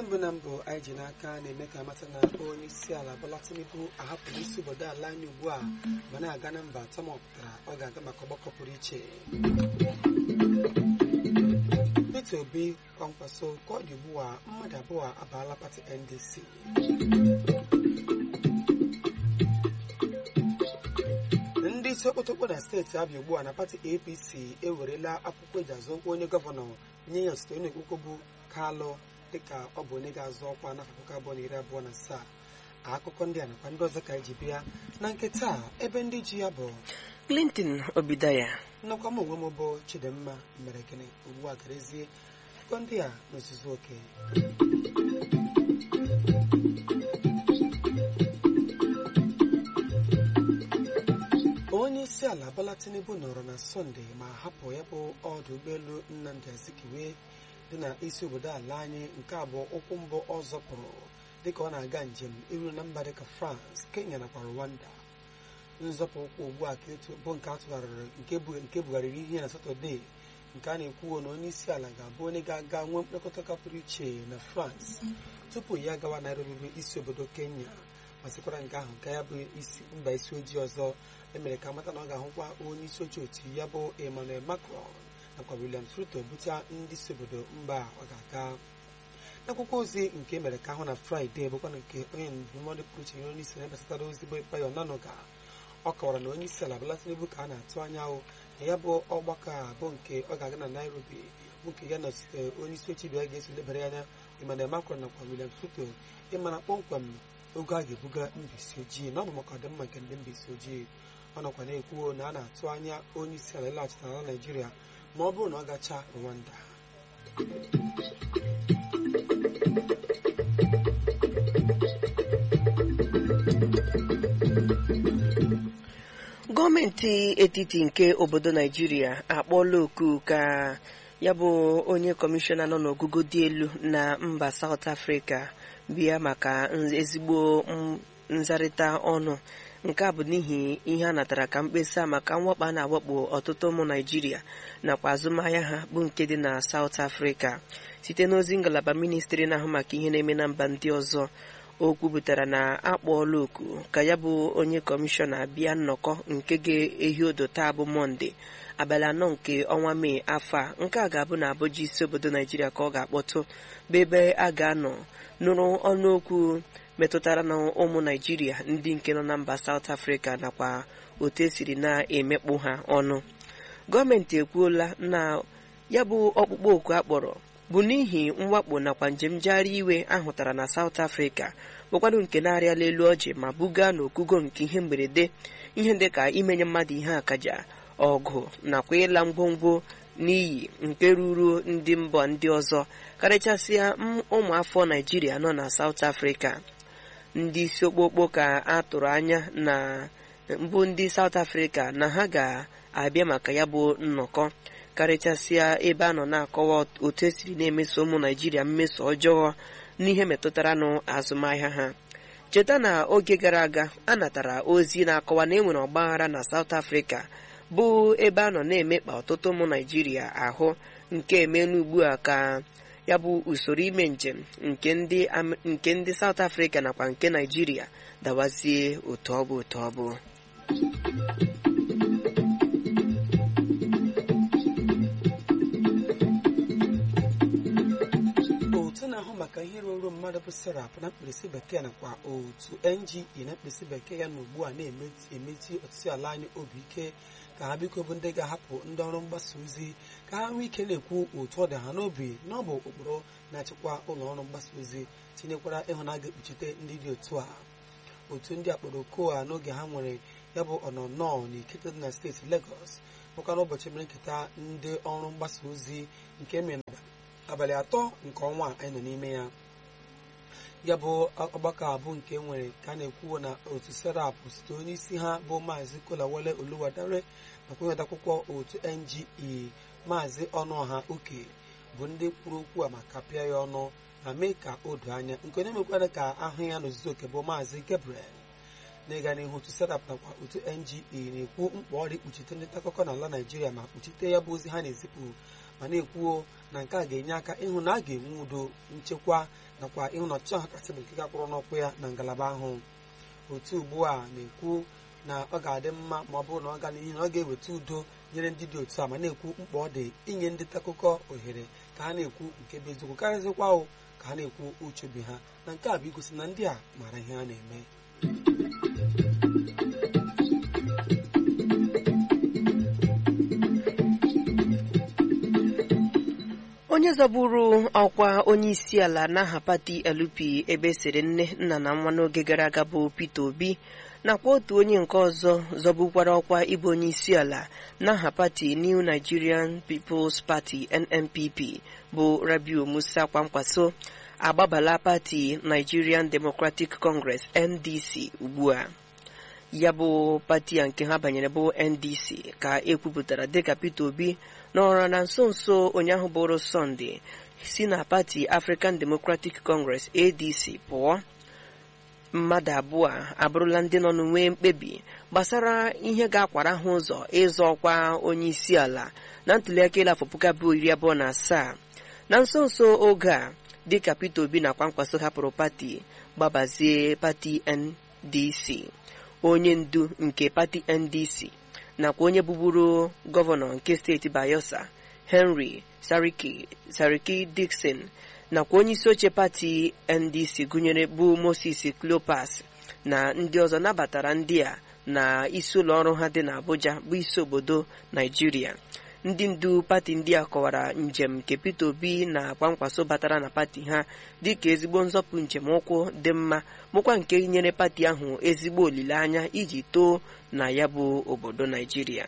mbụ na mbụ anyị ji n'aka na-eme ka amata na onye isi ala Bola Tinubu ahapụrụ isi obodo ala anyị ugbu a ma na-aga na mba atọ ma ọ pụtara ọ ga-aga maka ọgbakọ pụrụ iche Peter Obi kwankwaso ka ọ dị ugbu a mmadụ abụọ abaala pati NDC ndị isi okpotokpo na steeti Abịa ugbu a na pati APC ewerela akwụkwọ eji azụ okwu onye gọvanọ nye ya osote onye okpukpo bụ Kalụ dịka ọ bụ onye ga-azụ ọkwa n'afọ puku abụọ na iri abụọ na asaa akụkọ ndị a nakwa ndị ọzọ ka anyị ji bịa na nke taa ebe ndị ji ya bụ Clinton Obidaya nnọkwa m onwe m bụ Chidimma mere gịnị ugbu a garezie akụkọ ndị a n'ozuzu oke onye isi ala Bola Tinubu nọrọ na sọnde ma hapụ ya bụ ọdụ ụgbọelu Nnamdi Azikiwe dị na isi obodo ala anyị nke abụọ ụkwụ mbụ ọ zọpụrụ dịka ọ na-aga njem iru na mba dịka France Kenya nakwa Rwanda nzọpụ ụkwụ ugbu a bụ nke atụgharịrị nke bugharịrị ihe na Satọde nke a na-ekwuwo na onye isi ala ga-abụ onye ga-aga nwee mkpekọta pụrụ iche na France tupu ya gawa Nairobi bụ isi obodo Kenya ma sịkwara nke ahụ ka ya bụ mba isi ojii ọzọ emere ka amata na ọ ga-ahụkwa onye isi oche otu ya bụ Emmanuel Macron nakwa William Ruto bute ndị isi obodo mba ọ ga-aga n'akwụkwọ ozi nke emere ka ahụ na fraịde bụkwa na nke onye ndụmọdụ pụrụ iche onye isi na-ebasatara ozi bụ Bayo Onanuga ọ kọwara na onye isi ala Bola Tinubu ka a na-atụ anya na ya bụ ọgbakọ a bụ nke ọ ga-aga na Nairobi bụ nke ya nọchite onye isi oche bịa ga-eso lebara ya anya Emmanuel Macron nakwa William Ruto ịmara kpọmkwem oge a ga-ebuga mbisi ojii na ọ bụ maka ọdịmma nke ndị mbisi ojii ọ nọkwa na-ekwuo na a na-atụ anya onye isi ala ịlaghachite n'ala Naịjirịa ma ọ bụrụ na ọ gacha Rwanda gọọmenti etiti nke obodo naijiria akpọọla oku ka ya bụ onye kọmishọna nọ n'ogugo dị elu na mba South Africa bịa maka ezigbo nzarịta ọnụ nke a bụ n'ihi ihe a natara ka mkpesa maka mwakpo a na-awakpo ọtụtụ ụmụ naijiria nakwa azụmahịa ha bụ nke dị na South Africa site n'ozi ngalaba ministri na-ahụ maka ihe na-eme na mba ndị ọzọ o kwupụtara na akpọọla oku ka ya bụ onye kọmishọna bịa nnọkọ nke ga-ehi odo taa bụ mọnde abalị anọ nke ọnwa mee afọ a nke a ga-abụ na abụja isi obodo naijiria ka ọ ga-akpọtụ bụ ebe a ga-anọ nụrụ ọnụokwu metụtara na ụmụ naijiria ndị nke nọ na mba South Africa nakwa otu esiri na-emekpu ha ọnụ gọọmenti ekwuola na ya bụ ọkpụkpọ oku akpọrọ bụ n'ihi mwakpo nakwa njem njegharị iwe ahụtara na South Africa bụkwanụ nke na-arịala elu ọjị ma buga n'ogugo nke ihe mberede ihe dịka imenye mmadụ ihe akaja ọgụ nakwa ịla ngwongwo n'iyi nke ruru ndị mba ndị ọzọ karịchasịa ụmụafọ Naijiria nọ na South Africa ndị isi okpokpo ka a tụrụ anya na mbụ ndị South Africa na ha ga-abịa maka ya bụ nnọkọ karịchasịa ebe a nọ na-akọwa otu esiri na-emeso ụmụ naijiria mmeso ọjọọ n'ihe metụtara n'azụmahịa ha cheta na oge gara aga a natara ozi na-akọwa na enwere ọgbaghara na South Africa bụ ebe a nọ na-emekpa ọtụtụ ụmụ naijiria ahụ nke emelu ugbu a ka ya bụ usoro ime njem nke ndị South Africa nakwa nke naijiria dawazie otu ọ bụ otu ọ bụ otu na-ahụ maka ihe ruru mmadụ bụ serap na mkpirisi bekee nakwa otu NGE na mkpirisi bekee ya na ugbu a na-emeti ọtụtụ ala anyị obi ike ka ha biko bụ ndị ga-ahapụ ndị ọrụ mgbasa ozi ka ha nwee ike na-ekwu otu ọ dị ha n'obi na ọ bụ ụkpụrụ na-achịkwa ụlọ ọrụ mgbasa ozi tinyekwara ịhụ na a ga-ekpuchite ndị dị otu a otu ndị akpọrọ okoa n'oge ha nwere ya bụ ọnọnọ na ikete dị na steeti Lagos bụkwa n'ụbọchị mere nketa ndị ọrụ mgbasa ozi nke mere abalị atọ nke ọnwa anyị nọ n'ime ya ya bụ ọgbakọ abụ nke nwere ka a na-ekwuwo na otu serap site onye isi ha bụ maazị kolawole oluwadare nakwa nweta akwụkwọ otu NGE maazị ọnụọha uke bụ ndị kwuru okwu a maka pịa ya ọnụ ma mee ka o doo anya nke onye mekwara ka ahụ ya n'ozuzu oke bụ maazị Gabriel n'ịga n'ihu otu serap nakwa otu NGE na-ekwu mkpa ọrụ ikpuchite ndị nta akụkọ n'ala Naijiria ma kpuchite ya bụ ozi ha na-ezipụ ma na-ekwuo na nke a ga-enye aka ịhụ na a ga-enwe udo nchekwa nakwa ịhụ na ọchịchị ọha kasị bụ nke gakwụrụ n'ụkwụ ya na ngalaba ahụ otu ugbu a na-ekwu na ọ ga-adị mma ma ọ bụrụ na ọ gaa n'ihi na ọ ga-eweta udo nyere ndị dị otu a ma na-ekwu mkpa ọ dị inye ndị nta akụkọ ohere ka ha na-ekwu nke bụ eziokwu karịzịkwa o ka ha na-ekwu uche obi ha na nke a bụ igosi na ndị a maara ihe ha na-eme onye zọburu ọkwa onye isi ala n'aha pati LP ebe siri nne nna na nwa n'oge gara aga bụ Peter Obi nakwa otu onye nke ọzọ zọbukwara ọkwa ịbụ onye isi ala n'aha pati New Nigerian People's Party NNPP bụ Rabiu Musa Kwankwaso agbabala pati Nigerian Democratic Congress NDC ugbu a ya bụ pati a nke ha banyere bụ NDC ka ekwupụtara dịka Peter Obi nọrọ na nso nso ụnyaahụ bụrụ Sọnde si na pati African Democratic Congress ADC pụọ mmadụ abụọ a abụrụla ndị nọ n'onwe mkpebi gbasara ihe ga-akwara ha ụzọ ịzọ ọkwa onye isi ala na ntuliaka elu afọ puku abụọ iri abụọ na asaa na nso nso oge a dịka Peter Obi na Kwankwaso hapụrụ pati gbabazie pati NDC onye ndu nke pati NDC nakwa onye bụburu gọvanọ nke steeti Bayelsa Henry Sariki Sariki Dixon nakwa onye isi oche pati NDC gụnyere bụ Moses Cleopas na ndị ọzọ nabatara ndị a na isi ụlọ ọrụ ha dị n'Abuja bụ isi obodo Naijiria ndị ndu pati ndị a kọwara njem nke Peter Obi na Kwankwaso batara na pati ha dịka ezigbo nzọpụ njem ụkwụ dị mma bụkwa nke nyere pati ahụ ezigbo olileanya iji too na ya bụ obodo Naijiria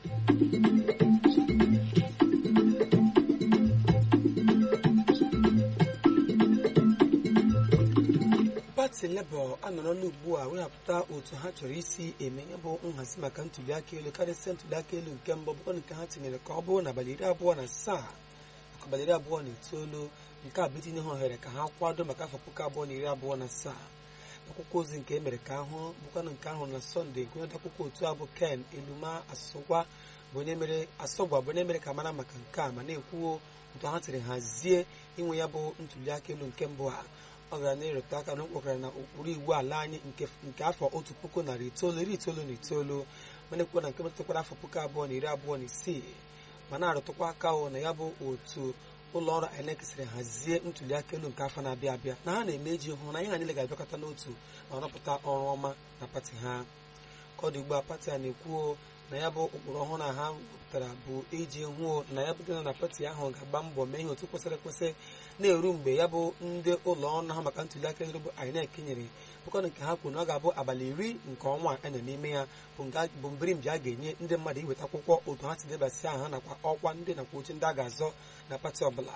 pati Labour anọrọla ugbu a wehapụta otu ha chọrọ isi eme ya bụ nhazi maka ntuliaka elu karịsịa ntuliaka elu nke mbụ bụkwa nke ha tinyere ka ọ bụrụ na abalị iri abụọ na asaa maka abalị iri abụọ na itoolu nke a bụ itinye ha ohere ka ha kwado maka afọ puku abụọ na iri abụọ na asaa akwụkwọ ozi nke emere ka ahụ bụkwanụ nke ahụ na sọnde nke onye akwụkwọ otu a bụ ken eluma asụgwa bụ onye mere asọgwa bụ onye mere ka mara maka nke a ma na-ekwuo otu ha tiri hazie inwe ya bụ ntuliaka elu nke mbụ a ọ gara na-erute aka na o kwekwara na ụkpụrụ iwu ala anyị nke afọ otu puku narị itoolu iri itoolu na itoolu mana ekwuo na nke metụtakwara afọ puku abụọ na iri abụọ na isii ma na-arụtụkwa aka hụ na ya bụ otu ụlọ ọrụ INEC siri hazie ntuliaka elu nke afọ na-abịa abịa na ha na-eme iji hụ na ihe ha niile ga-abịakọta n'otu ma rọpụta ọrụ ọma na pati ha ka ọ dị ugbu a pati a na-ekwuo na ya bụ ụkpụrụ ọhụrụ a ha wepụtara bụ iji hụ na ya bụ na pati ahụ ga-agba mbọ mee ihe otu kwesịrị ekwesị na-eru mgbe ya bụ ndị ụlọ ọrụ ahụ maka ntụliaka elu bụ INEC nyere bụkọna nke ha kwuru na ọ ga-abụ abalị iri nke ọnwa a nọ n'ime ya bụ mbirimbi a ga-enye ndị mmadụ iweta akwụkwọ otu ha si debasị aha nakwa ọkwa ndị nakwa oche ndị a ga-azọ na pati ọbụla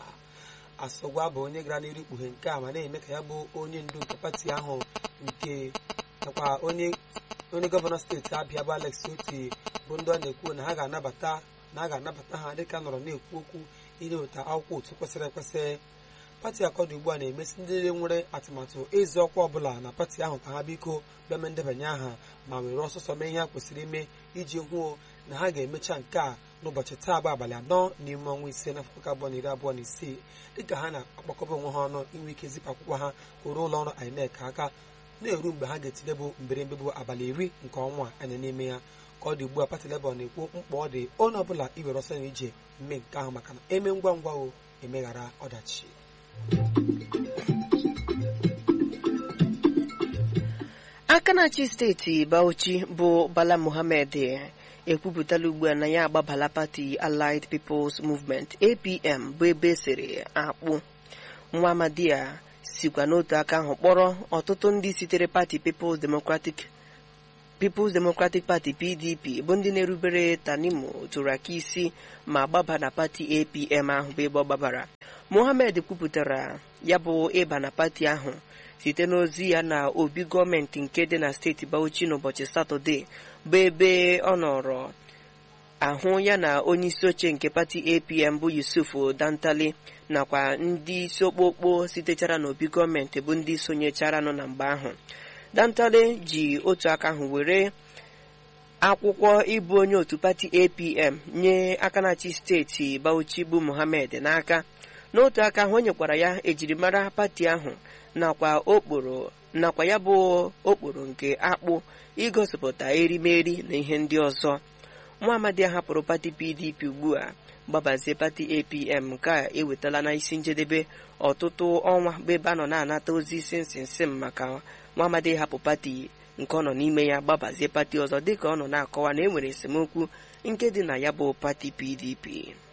asọgwa bụ onye gara n'iru ikpughe nke a ma na-eme ka ya bụ onye ndu nke pati ahụ nke nakwa onye onye gọvanọ steeti abịa bụ Alex Oti bụ ndị ọ na-ekwu na ha ga-anabata na a ga-anabata ha dịka nọrọ na-ekwu okwu inyeweta akwụkwọ otu kwesịrị ekwesị pati akọdụ ugbu a na-emesi ndị niile nwere atụmatụ ịzụ ọkwa ọbụla na pati ahụ ka ha biko bịame ndebanye aha ma were ọsọsọ mee ihe ha kwesịrị ime iji hụo na ha ga-emecha nke a n'ụbọchị taa bụ abalị anọ n'ime ọnwa ise n'afọ puku abụọ na iri abụọ na isii dịka ha na-akpakọba onwe ha ọnụ inwe ike zipụ akwụkwọ ha kwụrụ ụlọ ọrụ INEC aka na-eru mgbe ha ga-etinye bụ mberembe bụ abalị iri nke ọnwa anya n'ime ya ka ọ dị ugbu a pati Labour na-ekwu mkpa ọ dị onye ọbụla iwere ọsọ na ije mme nke ahụ maka na eme ngwa ngwa o emeghara ọdachi aka na-achị steeti Bauchi bụ Bala Mohammed ekwupụtala ugbu a na ya agbabala pati Allied People's Movement APM bụ ebe siri akpụ nwa amadi a sikwa n'otu aka ahụ kpọrọ ọtụtụ ndị sitere pati People's Democratic People's Democratic Party PDP bụ ndị na-erubere Tanimu tụrụ aka isi ma gbaba na pati APM ahụ bụ ebe ọ gbabara Mohammed kwupụtara ya bụ ịba na pati ahụ site n'ozi ya na obi gọọmenti nke dị na steeti Bauchi n'ụbọchị Satọde bụ ebe ọ nọrọ ahụ ya na onye isi oche nke pati APM bụ Yusuf Dantali nakwa ndị isi okpokpo sitechara n'obi gọọmenti bụ ndị sonyechara nọ na mgbe ahụ Dantale ji otu aka ahụ were akwụkwọ ịbụ onye otu pati apm nye aka na-achị steeti bauchi bụ mohammed n'aka n'otu aka ahụ o nyekwara ya ejirimara pati ahụ nakwa okporo nakwa ya bụ okporo nke akpụ igosipụta erimeri na ihe ndị ọzọ nwa amadi a hapụrụ pati pdp ugbu a gbabazie pati apm nke a ewetala na isi njedebe ọtụtụ ọnwa bụ ebe a nọ na-anata ozi isi nsinsim maka nwa amadi hapụ pati nke ọ nọ n'ime ya gbabazie pati ọzọ dịka ọ nọ na-akọwa na e nwere esemokwu nke dị na ya bụ pati pdp